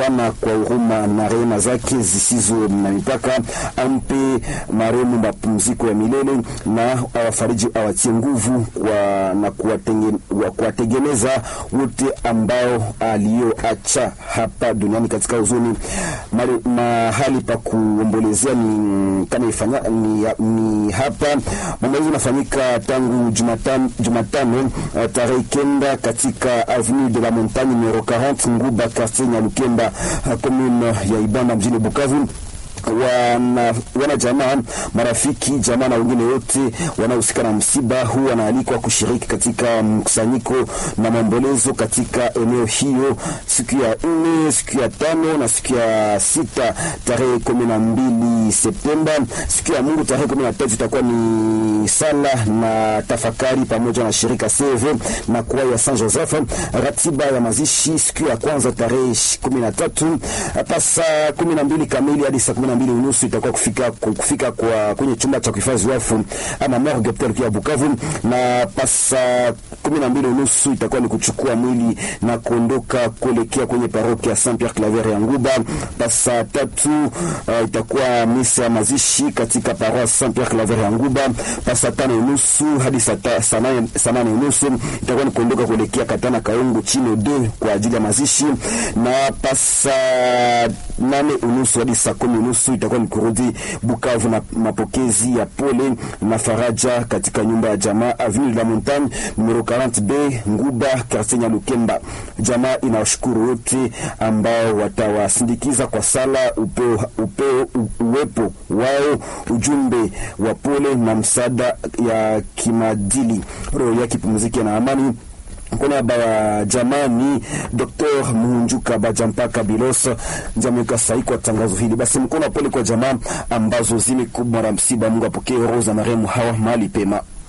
Bwana kwa huruma na rehema zake zisizo na mipaka ampe marehemu mapumziko ya milele na awafariji, awatie nguvu kwa, na kuwategemeza wote ambao aliyoacha hapa duniani katika huzuni. Mahali pa kuombolezea ni kama ifanya ni, ni hapa maombolezi unafanyika tangu Jumatano, Jumatano tarehe kenda katika avenue de la Montagne numero 40 Nguba quartier Nyalukemba commune ya Ibanda mjini Bukavu wana, wana jamaa marafiki jamaa na wengine wote wanaohusika na msiba huu wanaalikwa kushiriki katika mkusanyiko na maombolezo katika eneo hiyo siku ya nne, siku ya tano na siku ya sita tarehe kumi na mbili Septemba. Siku ya Mungu tarehe kumi na tatu itakuwa ni sala na tafakari pamoja na shirika CV na kwa ya San Joseph. Ratiba ya mazishi siku ya kwanza tarehe kumi na tatu pasa kumi na mbili kamili hadi saa kumi na mbili unusu itakuwa kufika, kufika kwa kwenye chumba cha kuhifadhi wafu ama morgue hospitali ya Bukavu, na pasa kumi na mbili unusu itakuwa ni kuchukua mwili na kuondoka kuelekea kwenye parokia Saint Pierre Claver ya Nguba. Pasa tatu uh, itakuwa misa ya mazishi katika parokia Saint Pierre Claver ya Nguba. Pasa tano unusu hadi saa nane unusu itakuwa ni kuondoka kuelekea Katana Kaungu chino de kwa ajili ya mazishi, na pasa nane unusu hadi saa kumi unusu itakuwa ni kurudi Bukavu na mapokezi ya pole na faraja katika nyumba ya jamaa Avenue de la Montagne numero 40B Nguba quartier Nyalukemba. Jamaa inawashukuru wote ambao watawasindikiza kwa sala, upeo, upeo, uwepo wao, ujumbe wa pole na msaada ya kimadili. Roho yake pumzike na amani. Kwa niaba ya jamani Dr. Muhunjuka Bajampaka Bilos jameweka sahihi kwa tangazo hili. Basi mkono wa pole kwa jamaa ambazo zimekumbwa na msiba. Mungu apokee roho za marehemu hawa mahali pema.